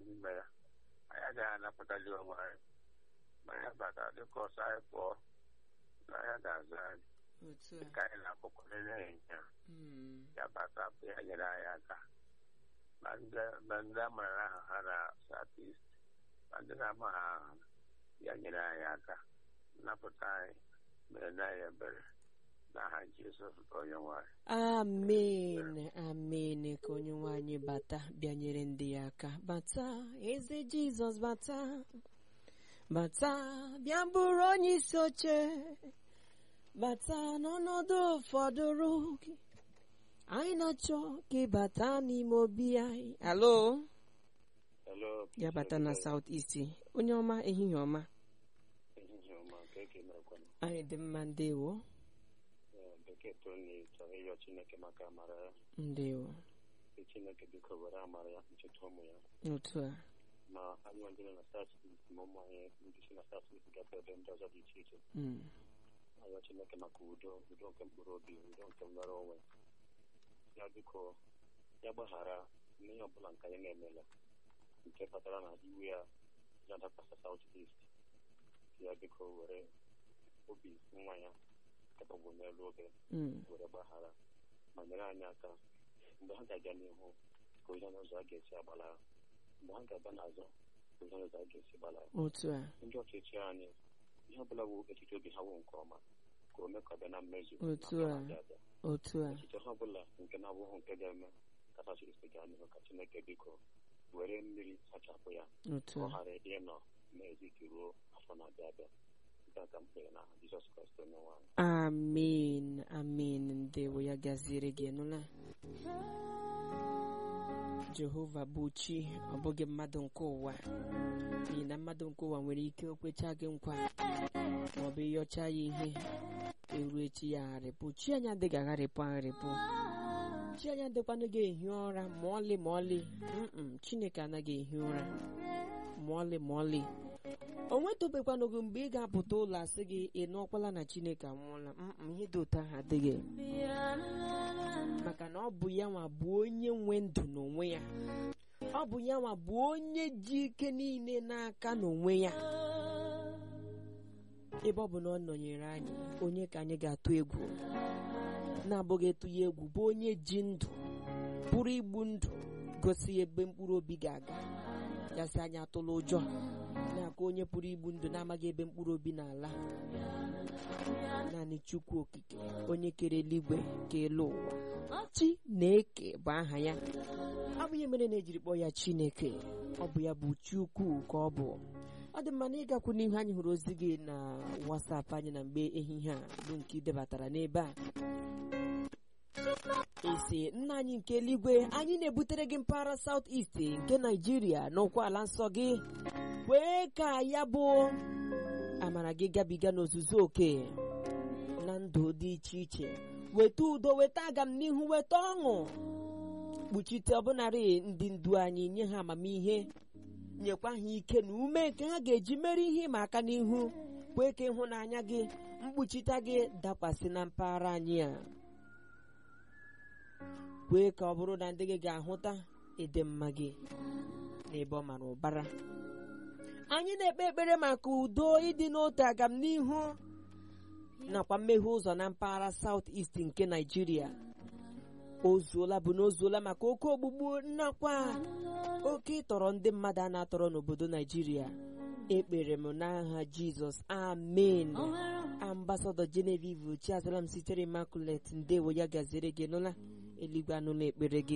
n'ime ya anyị agaghị anapụtali onwe anyị ma ya bata dịka ọsọ anyị pụọ na ya ga-azụ anyị otu a dịka anyị na-akpọkọrịrị ịnyịnya Mm, ya bata bụ ya nyere anyị aka ma ndị- ma ndị a mara aha ha na south east ma ndị na-amaghị aha ya nyere anyị aka napụta anyị mere na anyị ebere n'aha jizọs bụ onye nwanyị amen amen ka onye nwanyị bata bịanyere ndị ya aka bata eze jizọs bata bata bịa bụrụ onye isi oche bata n'ọnọdụ ụfọdụrụ gị anyị na-achọ ka ị bata n'ime obi anyị alo Hello, ya bata na south east onye ọma ehihie ọma ehihie ọma ka eke merekwana anyị dị mma ndewo bekee toni chọrọ ịyọ chineke maka amara ya ndewo Sị chineke biko were amara ya ncheta ụmụ ya otu a ma anyị ndị nọ na south east ma ụmụ anyị ndị si na south east gafe ebe ndị ọzọ dị iche iche Mm, ayọ chineke maka udo udo nke mkpụrụ obi udo nke nnọrọ onwe ya biko ya gbaghara n'ihe ọbụla nke anyị na-emela nke kpatara na iwe ya ya dakwasa south east ya biko were obi nwa ya kepọbụ n'elu obe mm, were gbaghara ma nyere anyị aka mgbe ha ga-aga n'ihu ka onye n'ụzọ a ga-esi agbala mgbe ha ga-aga n'azụ ka onye n'ụzọ a ga-esi gbala otu a ndị ọchịchị anyị ihe ọbụla bụ echiche obi ha wụ nke ọma ka o mee ka ọ bịa na mmezu Otu n'afọ a. na-abịa abịa. otu a echiche ha ọbụla nke na-abụghị nke ga-eme ka sachirisi gaa n'ihu ka chineke biko were mmiri sachapụ ya otu ka ọ a ghara ịnọ n'eziki ruo afọ na-abịa abịa nke a ka m kpere na jizọs kraịst onye nwanyị amen amen ndewo ya gaziere gị nụla jehova bụ chi ọ bụghị mmadụ nke ụwa n'ihi na mmadụ nke ụwa nwere ike okwecha gị nkwa maọbụ ịyọcha ya ihe eru echi ya agharịpụ chi anyị adịghị agharịpụ agharịpụ chi anyị adịkwanụ gị ehi ụra ma ọlị ma ọlị Mm-mm, chineke anaghị ehi ụra ma ọlị ma ọlị o nwetụbekwanụghị mgbe ị ga-apụta ụlọ asị gị ị nọkwala na chineke anwụọla Mm-mm, ihe dị ụtọ ahụ adịghị maka na ọ bụ ya nwa bụ onye nwe ndụ n'onwe ya ọ bụ ya nwa bụ onye ji ike niile n'aka n'onwe ya ebe ọ bụ na ọ nọnyere anyị onye ka anyị ga-atụ egwu na-abụghị etu ya egwu bụ onye ji ndụ pụrụ igbu ndụ gosi ebe mkpụrụ obi ga-aga ya sị anyị atụla ụjọ na-aka onye pụrụ igbu ndụ na-amaghị ebe mkpụrụ obi na-ala naanị chukwu okike onye kere eluigwe ka elu ụwa chi na-eke bụ aha ya ọ bụ ihe mere na ejiri kpọọ ya chineke ọ bụ ya bụ chukwu ka ọ bụ ọ dị mma na ịgakwu n'ihu anyị hụrụ ozi gị na wasapụ anyị na mgbe ehihie a bụ nke idebatara n'ebe a esi nna anyị nke eluigwe anyị na-ebutere gị mpaghara South East nke naijiria n'ụkwa ala nsọ gị kwee ka ya bụ amara gị gabiga n'ozuzu oke na ndụ dị iche iche weta udo weta agamnihu weta ọṅụ kpuchite ọbụnarị ndị ndu anyị nye ha amamihe nyekwa ha ike na ume nke ha ga-eji mere ihe ịma aka n'ihu kwee ka ịhụnanya gị mkpuchite gị dakwasị na mpaghara anyị a kwee ka ọ bụrụ na ndị gị ga-ahụta ịdị mma gị n'ebe ọ mara ụbara anyị na-ekpe ekpere maka udo ịdị n'otu agamnihu nakwa mmeghe ụzọ na mpaghara South East nke Nigeria ozuola bụ na ozuola maka oke ogbugbu nakwa oke ịtọrọ ndị mmadụ a na-atọrọ n'obodo Nigeria ekpere m n'aha Jizọs amen ambasadọ Genevieve Chiazalam sitere Immaculate ndewo ya gaziere gị nụla eluigwe anụla ekpere gị